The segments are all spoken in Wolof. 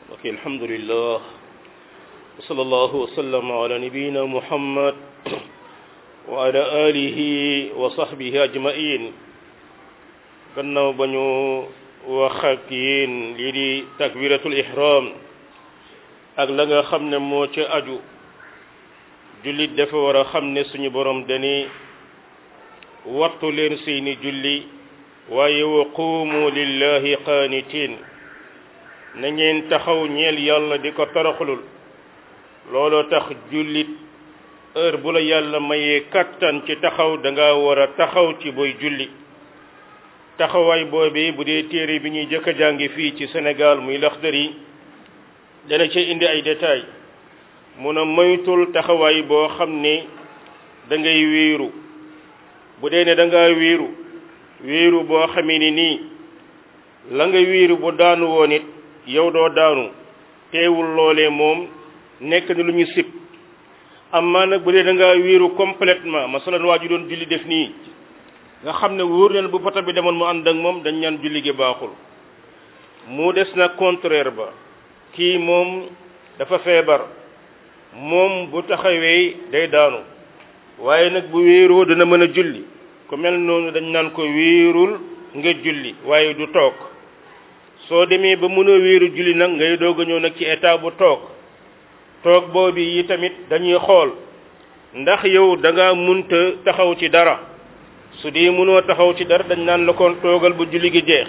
ok alhamdulillah wa sallallahu wa sallam ala nabiyina muhammad wa ala alihi wa sahbihi ajmain gannaaw ba ñu wax ak yéen lii di takbiratul ihram ak la nga xam ne moo ca aju jullit dafa war a xam ne suñu borom dani wattu leen seeni julli waaye wa quumu lillahi qaanitiin na ngeen taxaw ñeel yàlla di ko toroxlul looloo tax jullit heure bu la yàlla mayee kattan ci taxaw da nga war a taxaw ci booy julli taxawaay boobi bu dee téere bi ñuy jëkk a jàngi fii ci Sénégal muy Laxdari dana ci indi ay détails mun a moytul taxawaay boo xam ne da ngay wéeru bu dee ne da ngaa wéeru wéeru boo xamee ni nii la nga wéeru bu daanu woon it yow doo daanu teewul loolee moom nekk na lu ñu sib amma nag bu dee da ngaa wéeru complètement masalan waa ju doon julli def nii nga xam ne wóor na bu poto bi demoon mu ànd ak moom dañ ñaan julli gi baaxul mu des nag contraire ba kii moom dafa feebar moom bu taxawee day daanu waaye nag bu wéeroo dana mën a julli ku mel noonu dañ naan ko wéerul nga julli waaye du toog soo demee ba mën a wéeru julli nag ngay doog a ñëw nag ci état bu toog toog boobu yi tamit dañuy xool ndax yow da nga munta taxaw ci dara su dee mënoo taxaw ci dara dañ naan la kon toogal bu julli gi jeex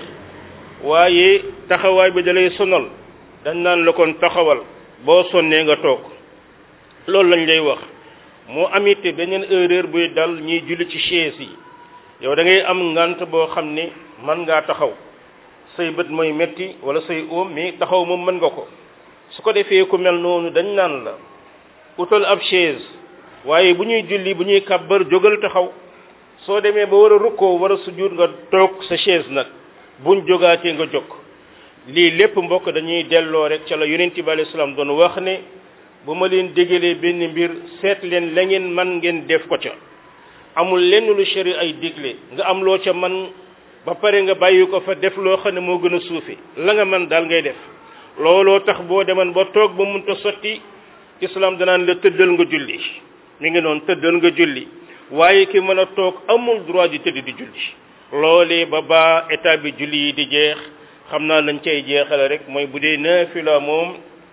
waaye taxawaay bi dalay sonal dañ naan la kon taxawal boo sonnee nga toog loolu lañ lay wax moo amit beneen erreur buy dal ñiy julli ci chaise yi yow da ngay am ngant boo xam ne mën ngaa taxaw say bët mooy metti wala say oom mais taxaw moom mën nga ko su ko defee ku mel noonu dañ naan la utal ab chaise waaye bu ñuy julli bu ñuy kàbbar jógal taxaw soo demee ba war a rukkoo war a sujjuut nga toog sa chaise nag buñ jógaatee nga jóg lii lépp mbokk dañuy delloo rek ca la yonent bi alayhi salaam doon wax ne bu ma leen dégalee benn mbir seet leen la ngeen man ngeen def ko ca amul lenn lu shari ay digle nga am loo ca man ba pare nga bàyyi ko fa def loo xam ne moo gën a suufi la nga man daal ngay def looloo tax boo deman ba toog ba munta sotti islam danaan la tëddal nga julli mi ngi noonu tëddal nga julli waaye ki mën a toog amul droit di tëdd di julli loolee ba ba état bi julli yi di jeex xam naa lañ cay jeexale rek mooy bu dee naafila moom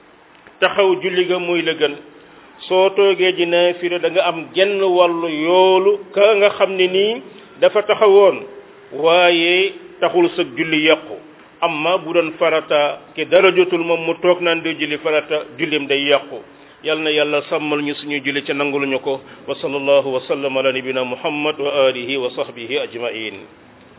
taxaw julli ga muy la gën soo toogee ji naafila da nga am genn wàllu yoolu ka nga xam ne nii dafa taxawoon waaye taxul sa julli yàqu amma bu doon farata ki dara jotul moom mu toog naan di julli farata jullim day yàqu yal na yàlla sàmmal ñu suñu julli ca nanguluñu ko wa sallallahu wa sallam ala nabina muhammad wa alihi wa sahbihi ajmain